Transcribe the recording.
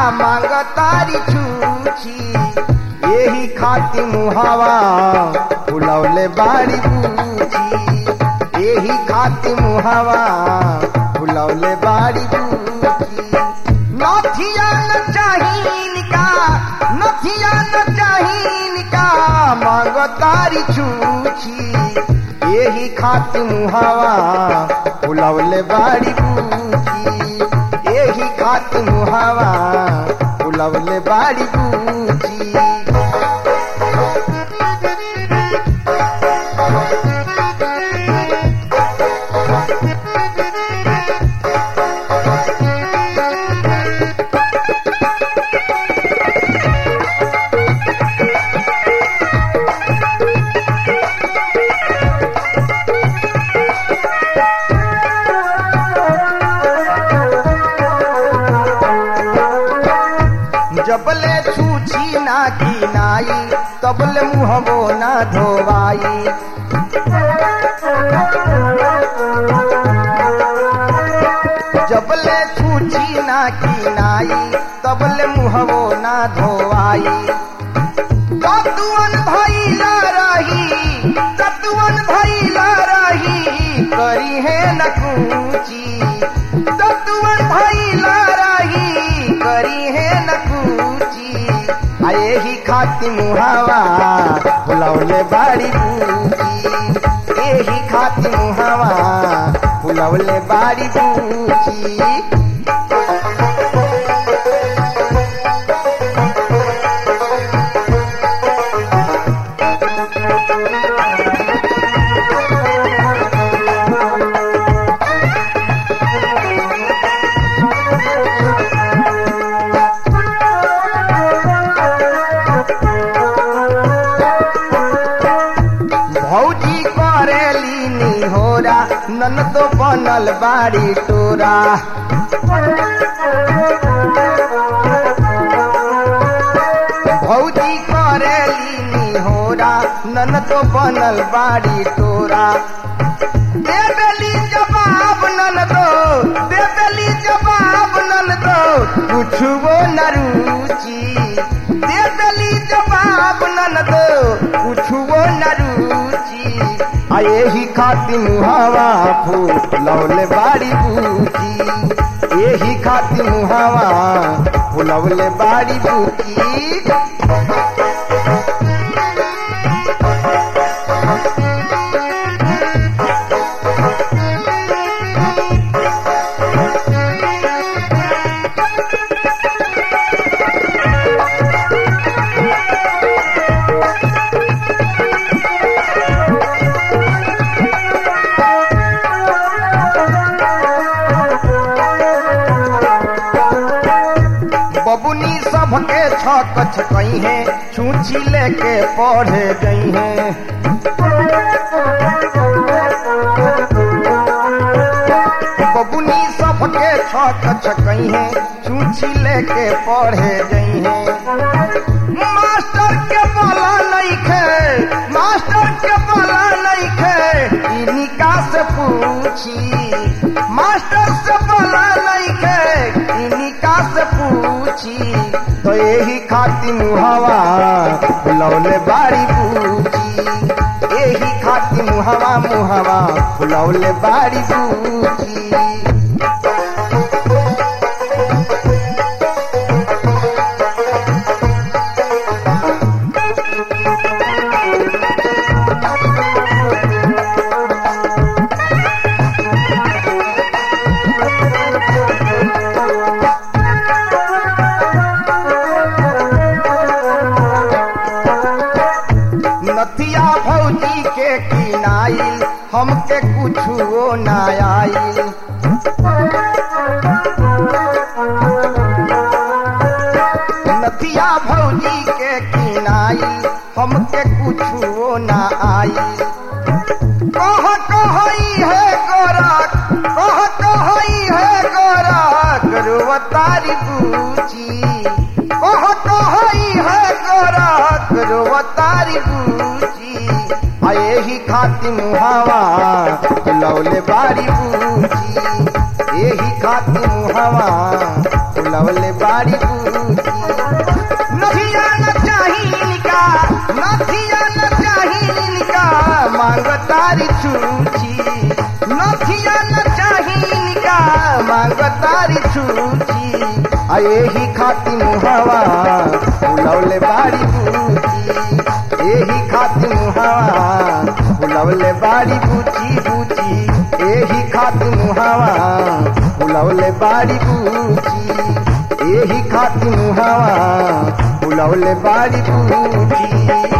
मांगतारी छूछी यही खाती मुहावा फुलौले बाड़ी बूची यही खाती मुहावा फुलौले बाड़ी बूची नथिया न चाहिन का नथिया न चाहिन का मांगतारी छूछी यही खाती मुहावा फुलौले बाड़ी बूची यही खाती मुहावा फुलौले बाड़ी बूची जबले छूछी ना की नाई तबले मुहबो ना धोवाई जबले छूछी ना की नाई तबले मुहबो ना धोवाई तत्वन भैला रही तत्वन भैला रही करी है न कूची तत्वन भैला रही करी है न कूची आ यही खाती मुहावा फुलौले बाड़ी बूची यही खाती मुहावा फुलौले बाड़ी बूची भौजी करेली निहोरा नन तो बनल बाड़ी टोरा भौजी करेली निहोरा नन तो बनल बाड़ी टोरा दे देली जवाब नन दो दे देली जवाब नन दो कुछुओ न रुचि दे देली जवाब नन दो कुछुओ न रुचि आ यही खाती मुहावा फूलौले बाड़ी बूची यही खाती मुहावा फुलौले बाड़ी बूची बबुनी सबके छक छकई है छूची लेके पढ़े गई है बबुनी सबके छक छकई है छूची लेके पढ़े गई है मास्टर के बोला नहीं खे मास्टर के बोला नहीं खे इनिका से पूछी मास्टर से बोला नहीं खे इनिका से पूछी तो यही खाती मुहावा फुलौले बाड़ी बूची यही खाती मुहावा मुहावा फुलौले बाड़ी बूची नथिया भौजी के किनाई हमके कुछो ना आई नथिया भौजी के किनाई हमके कुछो ना आई कह कहई है गोरख कह कहई है गोरख रोवतारी बूची कह कहई है गोरख रोवतारी बूची आ यही खाती मुहावा फुलौले बारी बूची यही खाती मुहावा फुलवले बाड़ी बूची नथिया न चाही इनका नथिया न चाही इनका मांग तारी छूची नथिया न चाही इनका मांग तारी छूची आ यही खाती मुहावा फुलवले बाड़ी बूची एही खातिर मुहावा फुलवले बाड़ी बूची बूची एही खातिर मुहावा फुलवले बाड़ी बूची एही खातिर मुहावा फुलवले बाड़ी बूची